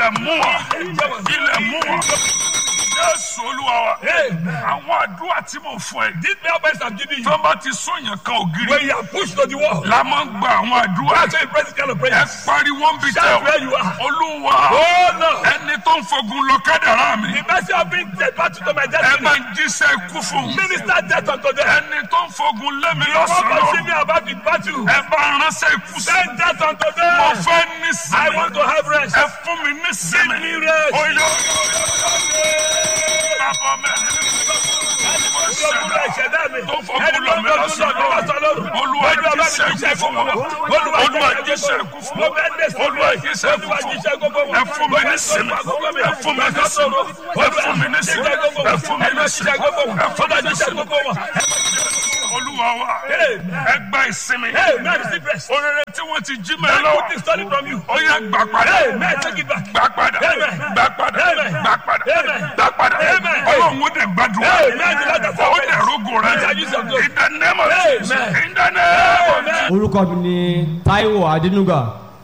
ilẹ̀ mú wa ilẹ̀ mú wa jésù olúwa wa àwọn àdúrà tí mo fún ẹ These prayer points I'm giving you, tó bá ti sóyàn kan ògiri when you are pushed to the wall, la máa ń gba àwọn àdúrà that's why you pray this kind of ẹ prayer. pariwo ń bi tẹ Shout where you are. olúwa Oh no! ẹni tó ń fogun lọ kádàrá mi The mercy of being dead battle to my ẹ destiny. máa ń jíṣẹ́ ikú fún mi Minister death unto them. ẹni tó ń fogun lé mi You won't lọ́sàn-án pursue me about the battle. ẹ bá ránṣẹ́ ikú sí Send death unto mo them. fẹ́ I nísìnyí want to have rest. ẹ fún mi nísìnyí Give me rest. oyè bàbá mẹ́rin Olúwa ìṣẹ̀dá mi. tó fọkún Ẹni lọ tó ń mi fogun lọ mi lọ́sàn-án lọ́sàn-án. olúwa Olúwa bá mi jíṣẹ́ jíṣẹ́ ikú fún wọn Olúwa olúwa jíṣẹ́ jíṣẹ́ ikú ikú fún fún wọn. wọn olúwa jíṣẹ́ ikú Olúwa fún jíṣẹ́ ikú fún wọn ẹ fún mi nísìnyí ẹ fún mi nísìnyí ẹ fún mi nísìnyí ẹ fún mi nísìnyí ẹ fún mi nísìnyí olúwa wa ẹ gba ìsinmi Amen. Receive rest. orere tí wọ́n ti jí mẹ́ May lọ put this story from you. ó yẹ gbà padà Amen. Take it back. gbà padà Amen. gbà padà Amen. gbà padà Amen. gbà padà Amen. ọlọ́run ó dẹ̀ gbàdúrà Amen. The Lord has ó dẹ̀ rógò rẹ̀ He shall use your glory. in the name of Jesus Amen. in the name of Amen. orúkọ mi ni taiwo adénúgà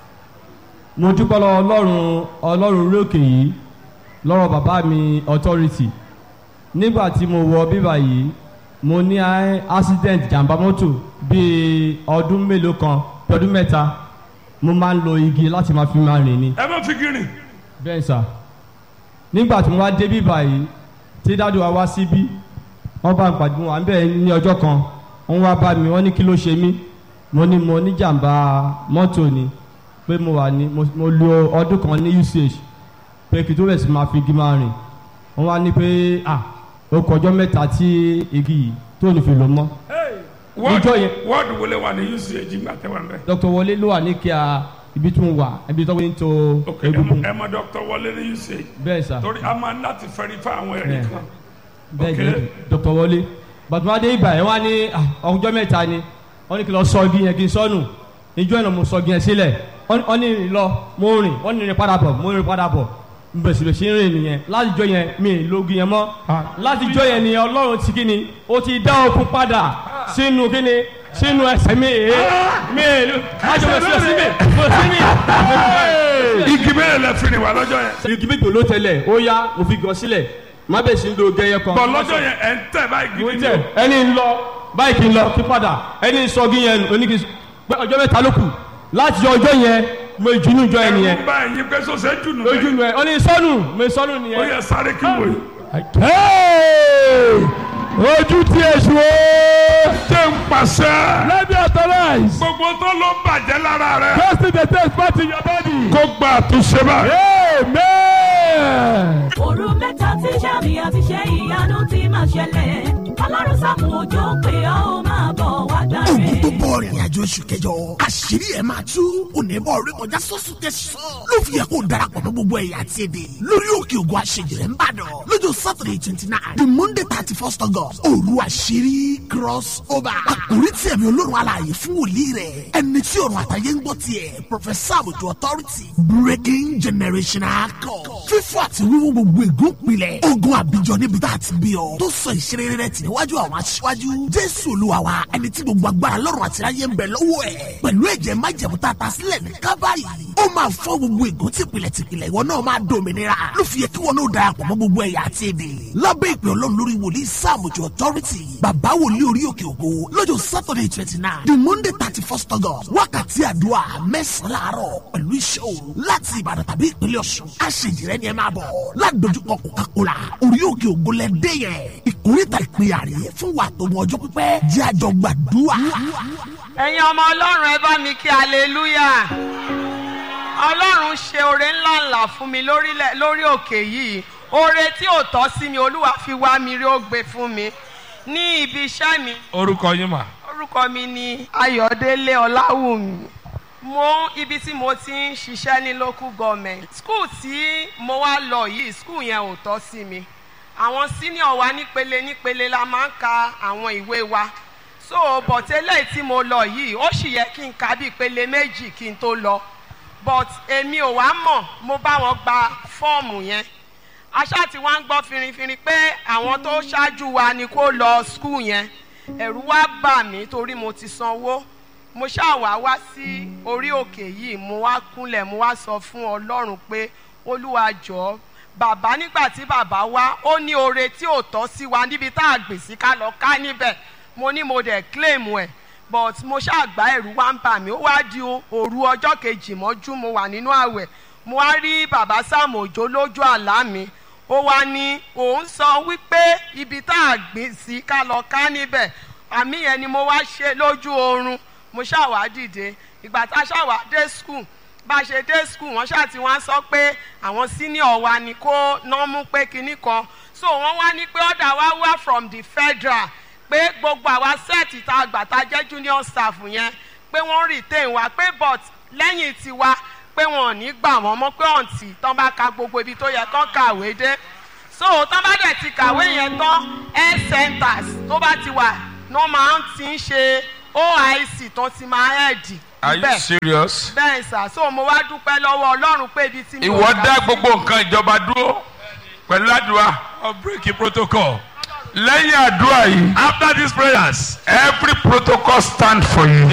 mo dúpẹ́ lọ́wọ́ ọlọ́run ọlọ́run orí òkè yìí lọ́rọ̀ bàbá mi authority nígbà tí mo wọ bíbà yìí mo ní a- accident jàǹbá mọ́tò bíi ọdún mélòó kan bí ọdún mẹ́ta mo máa ń lo igi láti máa fi máa rìn ni ẹ má fi gírin bẹ́ẹ̀ sà nígbà tí mo wá dé bíbà yìí tí dádùn wa wá síbí wọ́n bá ń pàdé wọn à ń bẹ̀ ní ọjọ́ kan wọ́n wá bá mi wọ́n ní kí ló ṣe mí mo ní mo ní jàǹbá mọ́tò ni pé mo wà ní mo mo lo ọdún kan ní uch pé kí tó bẹ̀ sí máa fi igi máa rìn wọ́n wá ní pé ah ó kọjọ́ mẹ́ta tí igi yìí tó ní fi lò mọ́ Níjọ́ yẹn- wọ́ọ̀dù wọlé wà ní uch gbà tẹ́wà ń bẹ̀. dr wọlé ló wà ní kíá ibi tó ń wà ibi tó ń to ok ẹ egungun mọ- ẹ mọ dr wọlé ní uch bẹ́ẹ̀ sà. torí a máa ń láti fẹ́rí fún àwọn ẹ̀rí Yeah. kan bẹ́ẹ̀ Ok. ni dr wọlé bàtúmọdé ibà yẹn wá ní ah, ọjọ́ mẹ́ta ni wọ́n ní kí n lọ sọ igi yẹn kí n sọnù ìjọ ìnà mo sọ igi yẹn sílẹ̀ wọ́n wọ́n ní rìn lọ mo rìn wọ́n ní rìn padà bọ̀ mo rìn padà bọ̀ bẹ̀sibẹ̀sì ń rìn nìyẹn láti jọ yẹn mi ì lo igi yẹn mọ́ láti jọ yẹn nìyẹn ọlọ́run ti kí ni ó ti dá okun padà sínú kí ni sínú ẹsẹ̀ mi èé mi ì lo láti mo sí mi mo sí mi. igi mẹ́rin lẹ fi rìn wá lọ́jọ́ yẹn igi méjì ló tẹlẹ̀ ó yá mo fi gọ sílẹ̀ má bẹ̀ sí ń lo gẹ́yẹ kan. bọ̀ lọ́jọ́ yẹn ẹ̀ ń tẹ̀ báyìí mo gidi tẹ ẹni ń lọ báyìí kì í lọ kí padà ẹni ń sọ gí yẹn oníkì pé ọjọ́ mẹ́ta ló kù láti jọ ọjọ́ yẹn mo ìjùnú jọ ẹ nìyẹn ẹ̀rù bá ẹ̀yin pé sọ́sẹ̀ jùnú lójú nu ẹ ọ ní sọnù mo sọnù ó nìyẹn. yẹ sáré kí wò yìí. ojú tí èṣù ó ṣé ń pàṣẹ. let me authorize gbogbo tó ló bàjẹ́ lára rẹ̀ testing the test part in your body kó gba àtúnṣe báyìí. amen. òru mẹ́ta tí sàmì àti ṣe ìyanu ti máa ṣẹlẹ̀ ọlọ́run sàmù òjò pé ọ́ ó máa bọ̀ wá gbà ogun tó rẹ̀. bọ̀ rìnrìn àjò oṣù kẹjọ àṣírí ẹ̀ máa tú onímọ̀ orí kọjá sọ́sù tẹ̀sán ló fi yẹ kó darapọ̀ mọ́ gbogbo ẹ̀yà àti èdè lórí òkè ògùn àṣejìrẹ́ ń bàdàn lọ́jọ́ saturday twenty nine the monday thirty first august òru àṣírí cross over àkórí tí ẹ̀mí olórun alààyè fún wòlíì rẹ̀ ẹni tí ọ̀run àtàyè ń gbọ́ tiẹ̀ professor àbùtù authority breaking generational code fífọ́ àti wíwú gbogbo ègún pilẹ̀ ogun àbíjọ níbi tá a ti bí ọ tó sọ ìṣeré rẹ̀ tì níwájú àwọn aṣíwájú jésù olúwa wa ẹni tí gbogbo agbára lọ́rùn àti ayé ń bẹ lọ́wọ́ ẹ̀ pẹ̀lú ẹ̀jẹ̀ májẹ̀mú tá a ta sílẹ̀ ní kábàárì ó máa fọ́ gbogbo ègún tìpìlẹ̀ tìpìlẹ̀ ìwọ náà máa dòmìnira ló fi yẹ kí wọn náà darapọ̀ mọ́ gbogbo ẹ̀yà àti èdè lábẹ́ ìpè ọlọ́run lórí wòlíì sáàmùjọ authority bàbá wòlíì orí òkè ògo lọ́jọ́ saturday twenty nine the monday thirty first august wákàtí àdúrà mẹ́sàn-án láàárọ̀ pẹ̀lú iṣẹ́ òru láti ìbàdàn tàbí ìpínlẹ̀ ọ̀ṣun àṣejìrẹ́ ni ẹ máa bọ̀ ládojúkọ coca-cola orí òkè ògo lẹ dé yẹn ìkórìtà ìpínyà rèé fún wa tó mọ ọjọ́ pípẹ́ jẹ́ àjọ gbàdúrà. ẹ̀yin ọmọ ọlọ́run ẹ bá mi kí aleluya ọlọ́run ṣe oore ńlá ńlá fún mi lórílẹ̀- lórí òkè yìí oore tí ò tọ́ sí mi olúwa fi wá mi rí ó gbé fún mi ní ibi iṣẹ́ mi orúkọ yín mà. orúkọ mi ni ayọ̀délé ọláwùmí mo ibi tí mo ti ń ṣiṣẹ́ ní local government school tí mo wá lọ yìí school yẹn ò tọ́ sí mi àwọn senior wa nípele nípele la máa ń ka àwọn ìwé wa so bọ̀tẹ́lẹ̀ tí mo lọ yìí ó sì yẹ kí n ka bí ìpele méjì kí n tó lọ but èmi ò wá mọ̀ mo bá wọn gba fọ́ọ̀mù yẹn aṣá tí wọ́n ń gbọ́ finrinfinrin pé àwọn tó ṣáájú wa ni kó lọ school yẹn ẹ̀rù wá bà mí torí mo ti sanwó mo ṣáà wá wá sí orí òkè yìí mo wá kúnlẹ̀ mo wá sọ fún ọlọ́run pé olúwa jọ bàbá nígbà tí bàbá wá ó ní oore tí ò tọ́ sí wa níbi tá a gbè sí ká lọ ká níbẹ̀ mo ní mo dẹ̀ claim ẹ̀ but mo ṣàgbá ẹ̀rù wá ń bà mí ó wá di òru ọjọ́ kejì mọ́jú mo wà nínú àwẹ̀ mo wá rí bàbá Sáàmù Òjó lójú àlá mi ó wá ní òun sọ wípé ibi tá a gbìn sí ká lọ ká níbẹ̀ àmì yẹn ni mo wá ṣe lójú oorun mo ṣàwá dìde ìgbà tá a ṣàwá dé school bá a ṣe dé school wọ́n ṣáà ti wá sọ pé àwọn senior wa ni kó ná mú pé kinní kan so wọ́n wá ní pé ọ̀dà wa wá from the federal pé gbogbo àwa sẹ́ẹ̀tì tá a gbà tá a jẹ́ junior staff yẹn pé wọ́n retain wa pé but lẹ́yìn tiwa pé wọn ò ní gbà wọ́n mọ́ pé ọ̀ǹtì tán bá ka gbogbo ibi tó yẹ kán kàwé dé so tán bá dẹ̀ ti kàwé yẹn tán health centers tó bá ti wà ní wọ́n máa ń ti ń ṣe oic tó ti máa hẹ́ẹ̀dì are you serious. bẹ́ẹ̀ sà so mo wá dúpẹ́ lọ́wọ́ ọlọ́run pé ibi tí mi ò ìwọ gbà dá sí- gbogbo nǹkan ìjọba dúró pẹ̀lú àdúrà. I'll break a protocol. lẹ́yìn àdúrà yìí After these prayers. every protocol stand for you.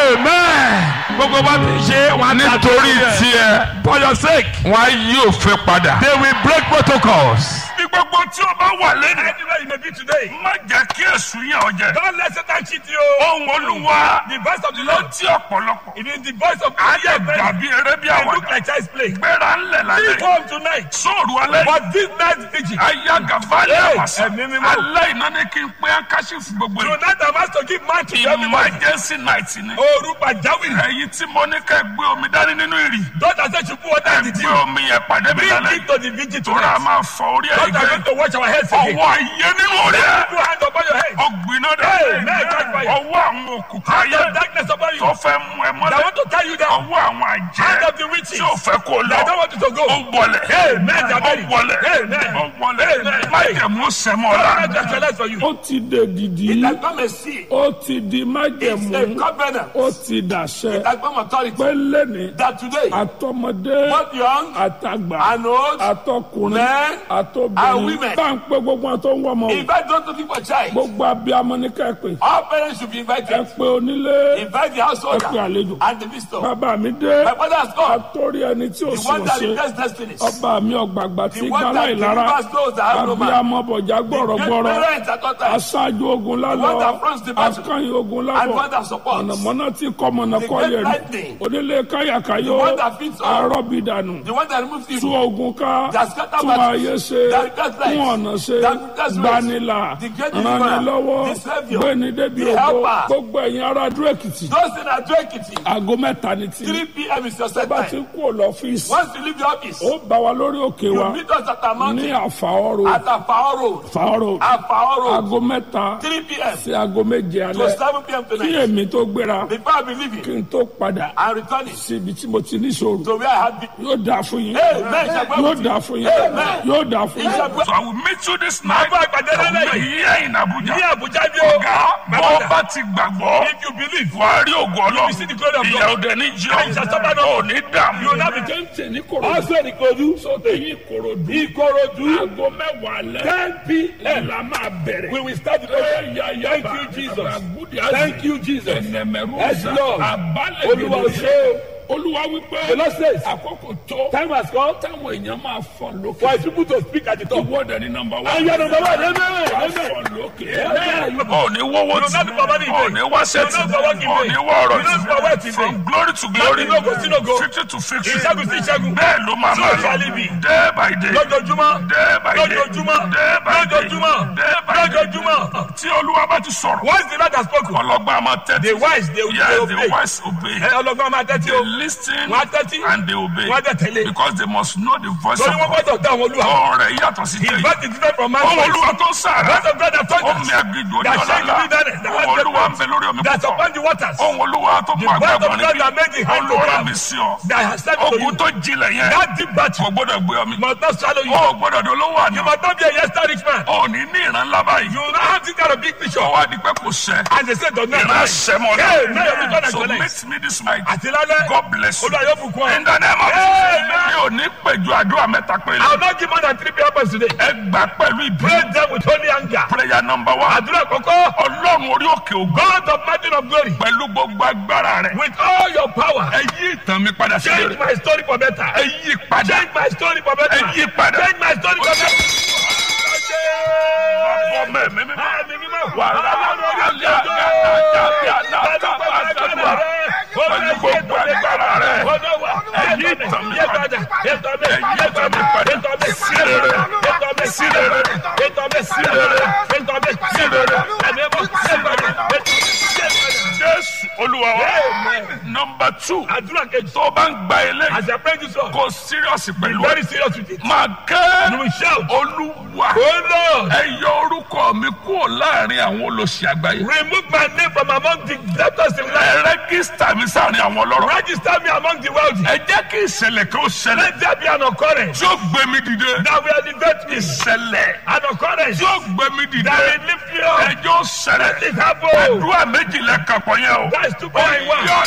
Amen. Gbogbo bá ti ṣe wọn á ta nítorí tiẹ̀. tiẹ̀ For your sake. wọn á yí òfin padà. They will break protocols. bí gbogbo tí o bá wà lẹ́nu. Anywhere you may be today. má jẹ́ kí èsù yẹn ọ jẹ. Don't let Satan cheat you. ohun olúwa The voice of the Lord. létí ọ̀pọ̀lọpọ̀. It is the voice of ayé God. dàbí eré bí It look àwàdà. like child's play. gbéra ńlẹ̀ Leave lálẹ́. home tonight. sóòrù alẹ́. But this night vigil. ayé gàfálẹ̀ Hey, àwàsà. ẹ̀mí mímọ́. alẹ́ iná ní kí n pé akáṣífù gbogbo yìí. Tonight I'm asked to give man to everybody. emergency night ni. Oru pàjáwìrì. ẹ̀yin tí mo ní kẹ́ gbé omi dání nínú ìrì. Don't say you put water in the gbé tea. omi yẹn pàdé mi Bring lálẹ́. it to the vigil tóra tonight. máa fọ orí ẹ̀ God are going gbẹ. to wash our heads again. ọwọ́ ayé nínú orí ẹ̀. Put hand upon your head. ọgbìnà Hey, dẹ̀. man, catch fire. ọwọ́ àwọn òkùnkùn Hand ayé of darkness upon you. tó fẹ́ mú ẹ I mọ́lẹ̀. want to tie you down. ọwọ́ àwọn Hand àjẹ́ of the witches. tí ò fẹ́ kó lọ. I don't want you to go. ó wọlẹ̀. Amen, ó Jabari. wọlẹ̀. Amen. ó wọlẹ̀. Amen. májẹ̀mú sẹ́mọ́ God la. will not actualize for you. Ó ti dè dìdí. It has come a seal. Ó ti di It's májẹ̀mú. a covenant. Ó ti dàṣẹ. It has come authority. Pé lẹ́ni. That today, Àtọmọdé. both young Àtàgbà. and old, Àtọkùnrin. men and Àtobìnrin. women. Bá ń pé gbogbo àwọn tó ń wọ́ ọmọ o. invite those looking for child. Gbogbo abiyamọ ní ká ẹ pè. All parents should be Ẹ invited. pé onílé. Invite the household Ẹ pé àlejò. and the visitor. Bàbá mi dé. My father has come. Àtórí ẹni tí ò The sí one that òṣè. replaces destinies. Ọba mi ọ̀gbàgbà tí The one gbálá that ìlara. delivers those that have no man. Abiyamọ bọ̀já Great gbọ̀rọ̀gbọ̀rọ̀. parents at all times. Aṣáájú ogun The one lálọ́. that fronts the battle. Akányìn ogun And lábọ̀. one that supports. Mọ̀nàmọ́ná tí kọ́ mọ̀nà The kọ́ great yẹ̀rù. lightning. Onílé káyàkáyò. The one that feeds all. Arọ́bì dànù. The one that removes Tú evil. ogun ká. That scatter Tún battles. ayé ṣe. That does life. Fún ọ̀nà ṣe. That does ways. Gbanilà. The great deliverer. Rànilọ́wọ́. The saviour. Gbéni débi The ògo. helper. Gbogbo ẹ̀yin ará Adó Èkìtì. Those in Ado Ekiti, Aago mẹ́ta ni tí. 3 p.m. is your set Bá ti time. kú ò lọ́fíìsì. Once you leave the office, Ó bá wa lórí òkè you wa. meet us at our Ní mountain àfàọ́rò. at Afao Road. Àfàọ́rò. Afao Road, Aago mẹ́ta 3 p.m. sí aago méje to alẹ́. 7 p.m. Kí tonight. èmi tó gbéra. Before I be leaving, Kí n tó padà. I'm returning Sí ibi tí mo ti ní ìṣòro. to where I had been. Yóò dáa fún yín. Amen. Shall go Yóò with you. dáa fún yín. Amen. Yóò dáa fún yín. Shall go- so I will meet you this night. Bàbá àgbàdo lálẹ́ yìí. here in Abuja. Ní Àbújá bí o. ọ̀gá bọ́ bá ti gbàgbọ́. If you believe, wàá rí ògùn will see the glory ọlọ́run. of God. ìyà òde ní jẹ́ And shall suffer no ò ní dààmú. you will not be Tẹ́ǹtì ní Kòròdú. Also in Ikodu, Èyí Kòròdú. Ikorodu, Aago mẹ́wàá alẹ́. 10 p.m. La máa bẹ̀rẹ̀. We will start the program. Thank you, Jesus. Thank you, Jesus. Ẹnẹmẹrú Yes, ọ̀sán. Lord. Àbálẹ̀ Olúwa gidi. ṣe Olúwa wípé. The Lord says, Àkókò tó. time has come Táwọn èèyàn máa fọ̀ lókè. for his people to speak at the top. Ìwọ́dẹ ní nọmba wá. And you are number one. Amen. Wàá Amen. fọ̀ lókè. Amen. ò ní wọ́wọ́ You will not be perverted in ò vain. ní wá sẹ́tì You will not be working in ò vain. ní wọ́ ọ̀rọ̀ You will not be working in from vain. glory to glory Láti lógo sí lógo. victory to victory Ìṣẹ́gun sí ìṣẹ́gun. bẹ́ẹ̀ ló máa So máa shall lọ it be. day by day Lójoojúmọ́. day by day Lójoojúmọ́. day by day Lójoojúmọ́. day by day Lójoojúmọ́. tí olúwa bá ti sọ̀rọ̀ Once the Lord has spoken, ọlọ́gbọ́n a máa tẹ́tí the wise they will yes they the obey. wise obey Ẹ ọlọ́gbọ́n máa tẹ́tí they o. listen Wọ́n á tẹ́tí. and they obey Wọ́n á dẹ̀ tẹ̀lé. because they must know the voice of Torí wọ́n God gbọ́dọ̀ dá àwọn olúwa. ọ̀rọ̀ rẹ̀ yàtọ̀ sí His tẹ̀yìn voice is different from man's ohun voice. olúwa tó ń sàrà Voice of God has ohun touched mi us. àgbègbè òní That shake the ọ̀làlá wilderness. That ohun has olúwa ń the bẹ lórí omi That's púpọ̀ upon the waters. ohun olúwa tó mú The voice àgbàgbọ́ of God that made the hand to olúwa clap. mi sí ọ That has said to ogun you. tó jinlẹ̀ yẹn That deep battle kò gbọ́dọ̀ gbé ọmi must not swallow you. ó gbọ́dọ̀ dé olówó àná You must not be a yesterday rich man. ó ní ní ìran ńlá báyìí You will not have this kind of big picture. ọwọ́ adigun kò sẹ́ And they say, does not ìran lie. sẹ́mọ̀ Hey, may your náà vision so and meet me this night Àti lálẹ́. God bless you. Olúwa yóò bùkún ọ. in the name of Amen. Jesus mi ò ní pèjú àdúrà mẹ́ta péré. I will not give more than three prayer points today. ẹ gbà pẹ̀lú Pray ìbí. them with holy anger. prayer number one. Àdúrà kọ̀kọ́. ọlọ́run orí òkè ògo. God of mountain of glory. pẹ̀lú gbogbo agbára rẹ̀. With all your power. ẹ yí ìtàn mi padà sí Change rere. my story for better. ẹ yí padà. Change my story for better. ẹ yí padà. Change my story for better. ọmọ ẹ̀mí mímọ́. Àmì mímọ́. wà á rà Ọlọ́run orí òkè á ògo. yá bí anáta bá dàdúrà. pẹ̀lú gbogbo agbára rẹ̀. ẹ yí ìtàn mi padà. ẹ yí ìtàn mi padà. sí rere. sí rere. sí rere. jésù olúwa wa. nọmba two. Àdúrà kejì. tó bá ń gba eléyìí. As I pray this one, kò síríọ̀sì be pẹ̀lú very ẹ̀. serious with it. máa You kẹ́. will shout, olúwa. Oh Lord, ẹ yọ orúkọ mi kúrò láàrin àwọn olóṣì àgbáyé. remove my name from among the debtors in life. ẹ rẹ́gísítà mi sáàrin àwọn ọlọ́rọ̀. Register me among the wealthy. ẹ jẹ́ kí ìṣẹ̀lẹ̀ kan ó ṣẹlẹ̀. Let there be an occurrence tí ó gbé mi dìde. that will elevate me. ìṣẹ̀lẹ̀ An occurrence tí ó gbé mi dìde. that will lift me up. ẹjọ́ ṣẹlẹ̀. Let it happen. àdúrà méjìlá kàpọ̀ yẹn o. That is two point one. yọ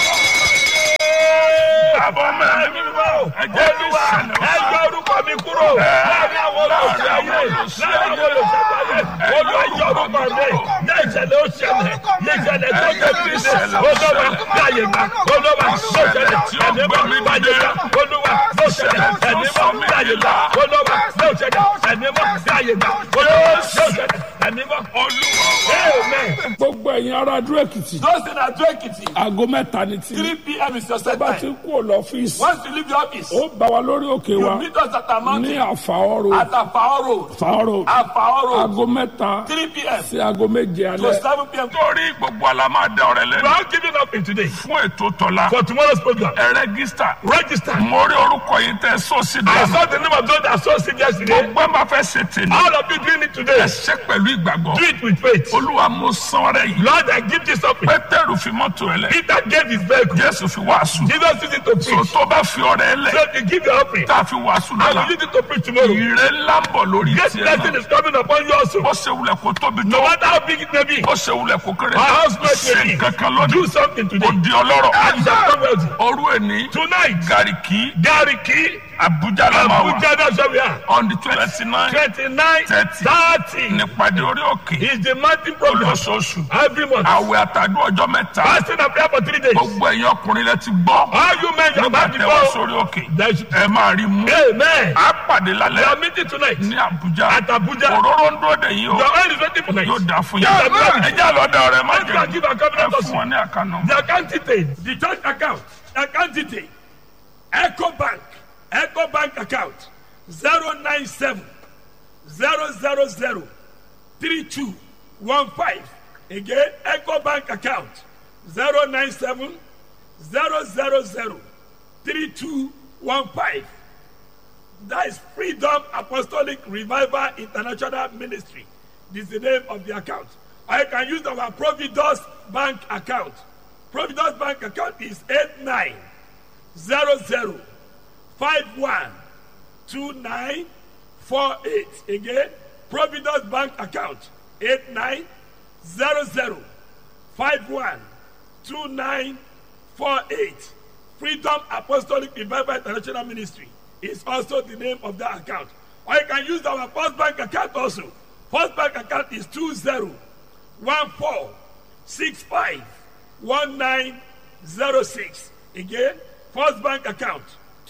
àbọ̀ mẹ́rin. ẹ jẹ́ kí Olúwa, ìṣẹ̀lẹ̀ ó ẹ yọ ṣẹlẹ̀. orúkọ mi kúrò láàrin àwọn olóṣèlú ayé láàrin àwọn olóṣèlú ayé Olúwa yọ orúkọ mi ní ìṣẹ̀lẹ̀ ó ṣẹlẹ̀ ní ìṣẹ̀lẹ̀ tó jẹ́ fi ṣe Olúwa láàyè gbà Olúwa ló ṣẹlẹ̀ ẹ̀mí mọ́ láàyè gbà Olúwa ló ṣẹlẹ̀ ẹ̀mí mọ́ láàyè gbà Olúwa ló ṣẹlẹ̀ ẹ̀mí mọ́ láàyè gbà Olúwa ló ṣẹlẹ̀ ẹ̀mí mọ́. olúwa Amen. gbogbo ẹ̀yin ará adó èkìtì Those in Ado Ekiti, aago mẹ́ta ní tí 3 p.m. is your set bá ti time. kú ò lọ́fíìsì Once you leave the office, ó bá wa lórí òkè wa you meet us at our ní mountain àfàọ́rò at Afao Road. àfàọ́rò Afao Road, aago mẹ́ta 3 p.m. sí aago méje to alẹ́ 7 p.m. torí gbogbo àlá máa da ọ̀rẹ́ We lẹ́nu. are giving up in today fún ètò tọ́lá. for tomorrow's program. ẹ rẹ́gísítà. Register. mo rí orúkọ yìí tẹ sọ́ọ̀sì I dáná. saw the name of those that saw it yesterday. gbogbo ẹ máa fẹ́ ṣe tèmi. All of you doing it today. ẹ ṣe pẹ̀lú ìgbàgbọ́. Do it with faith. olúwa mo san ọrẹ yìí. Lord, I give this up. pétérù fi mọ́tò ẹ lẹ. Peter gave his vehicle. jésù fi wàásù. Jesus used it to so preach. tó bá fi ọrẹ ẹ lẹ. So you give your offering. tá a fi wàásù I lọ́la. will use it to preach tomorrow. ìrè ńlá ń bọ̀ lórí This tiẹ̀ blessing náà. is coming upon you also. ó ṣe wulẹ̀ kó tóbi No tó. matter how big it may be. ó ṣe wulẹ̀ kó kéré. Our house may ṣe be. kankan Do lónìí. something ó today. di ọlọ́rọ̀. And you shall come wealthy. òru ẹni. Tonight, gàríkì. Gariki, abuja la máa wà. Abuja, that's where we are. on the twenty nine. 29, Thirty. 30 nípàdé orí òkè. is the mountain program. olóṣooṣù. Every month. àwẹ̀ àtàdé ọjọ́ mẹ́ta. Fasting and prayer for three days. gbogbo ẹ̀yin ọkùnrin lẹ ti gbọ́. All you men, you nígbà have tẹ wá before. sórí òkè. There is- ẹ máa rí mú. Amen. a pàdé We are lálẹ́ meeting tonight. ní abuja. At Abuja. òróró ń dúró dè yín o. Your oil is ready for night. yóò dà fún Yes, yín. amen. ẹ já lọ́dọ̀ rẹ̀ má Let's go and jẹ́ give our covenant ẹ also. fún wọn ní àkànnà. The account detail, the church account, account detail, Echo Bank, Echo Bank account, 097 000 3215. Again, Echo Bank account, 097 000 3215. That is Freedom Apostolic Revival International Ministry. This is the name of the account. Or you can use our Providus Bank account. Providus Bank account is 8900512948. Again, Providus Bank account 8900512948. Freedom Apostolic Revival International Ministry is also the name of that account. Or you can use our First Bank account also. First Bank account is 2014651906. Again, First Bank account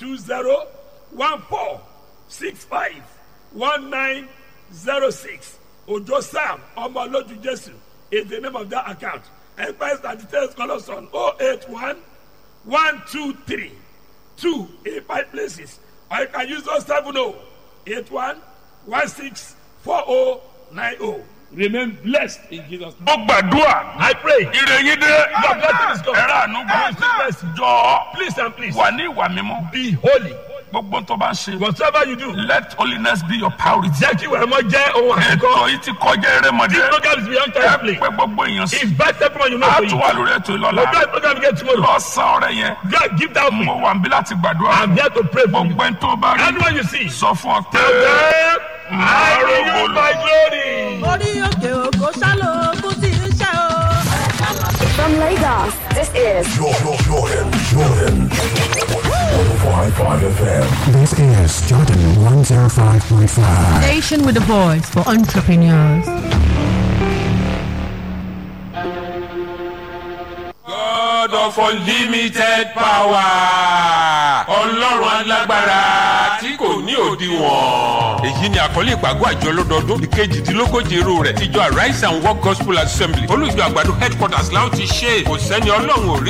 2014651906. Ojo Sam Omoloju Jesu is the name of that account. Enquiries and details call us on 081 one two three two in five places or you can use those seven oh eight one one six four oh nine oh remain blessed in jesus name. ó gbàdúrà. i pray ire yín dé. Your blessing is come. ẹ̀rọ àánú gbà. Receive mercy. jọ please and please wà ní ìwà mímọ́. be holy gbogbo tó bá ń ṣe. whatever you do let holiness be your priority. jẹ́ kí wàá mọ jẹ́ ohun ètò àkọ́kọ́ yìí ti kọjá erémọdé. this program is beyond ẹ time play pé gbogbo èèyàn sí. invite everyone you know a for tún you wà lórí ètò the ìlọ́la. best program get tomorrow lọ san ọrẹ yẹn. God give that mo me wà níbí láti gbàdúrà. i'm here to pray for you gbogbo ẹni tó bá rí. anyone you see sọ fún ọ pé. tell them i will use my glory. orí òkè òkò sálò kú sí iṣẹ́ o. From Lagos, this is Jordan, Jordan, Jordan. 105.5 FM. This is Jordan 105.5. Station with a voice for entrepreneurs. God of unlimited power. Ọlọ́run alágbára tí kò ní òdiwọ̀n. Èyí ni àkọlé ìpàgọ́ àjọ lọ́dọọdún ìkejìdínlógójì irú rẹ̀. Ìjọ Arise and Work Gospel Assembly. Olùjọ àgbàdo headquarters láwọn ti ṣe. Kò sẹ́ni ọlọ́run ò rí